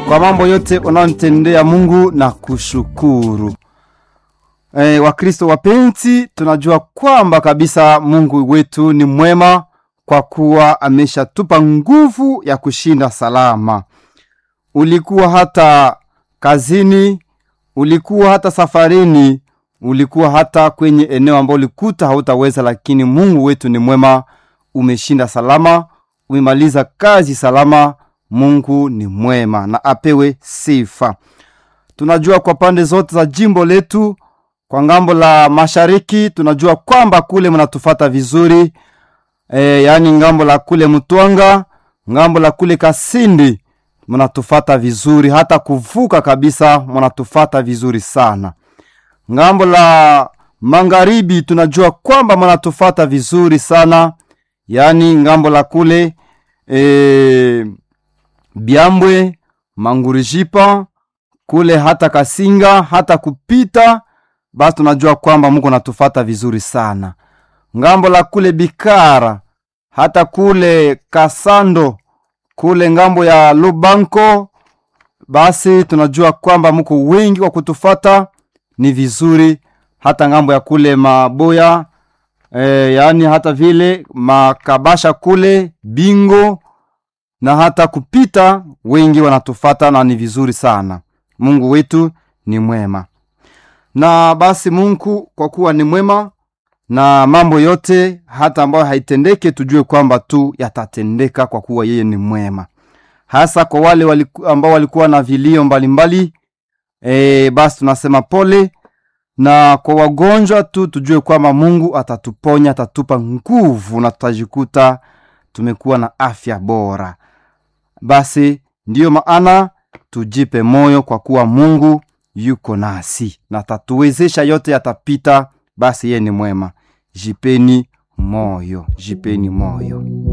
kwa mambo yote unaonitendea Mungu na kushukuru. E, Wakristo wapenzi, tunajua kwamba kabisa Mungu wetu ni mwema kwa kuwa ameshatupa nguvu ya kushinda salama. Ulikuwa hata kazini, ulikuwa hata safarini, ulikuwa hata kwenye eneo ambalo ulikuta hautaweza, lakini Mungu wetu ni mwema, umeshinda salama, umemaliza kazi salama. Mungu ni mwema na apewe sifa. Tunajua kwa pande zote za jimbo letu, kwa ngambo la mashariki, tunajua kwamba kule mnatufata vizuri e, yaani ngambo la kule Mtwanga, ngambo la kule Kasindi mnatufata vizuri, hata kuvuka kabisa mnatufata vizuri sana. Ngambo la magharibi tunajua kwamba mnatufata vizuri sana, yaani ngambo la kule e, Byambwe, Mangurijipa kule hata Kasinga hata kupita, basi tunajua kwamba Mungu natufata vizuri sana. Ngambo la kule Bikara hata kule Kasando kule ngambo ya Lubanko, basi tunajua kwamba muko wengi wa kutufata ni vizuri, hata ngambo ya kule Maboya e, yaani hata vile Makabasha kule Bingo na hata kupita wengi wanatufata na ni vizuri sana. Mungu wetu ni mwema, na basi Mungu kwa kuwa ni mwema na mambo yote hata ambayo haitendeke, tujue kwamba tu yatatendeka kwa kuwa yeye ni mwema, hasa kwa wale waliku, ambao walikuwa na vilio mbalimbali e, basi tunasema pole, na kwa wagonjwa tu tujue kwamba Mungu atatuponya, atatupa nguvu na tutajikuta tumekuwa na afya bora. Basi ndiyo maana tujipe moyo kwa kuwa Mungu yuko nasi na tatuwezesha, yote yatapita. Basi yeye ni mwema. Jipeni moyo, jipeni moyo.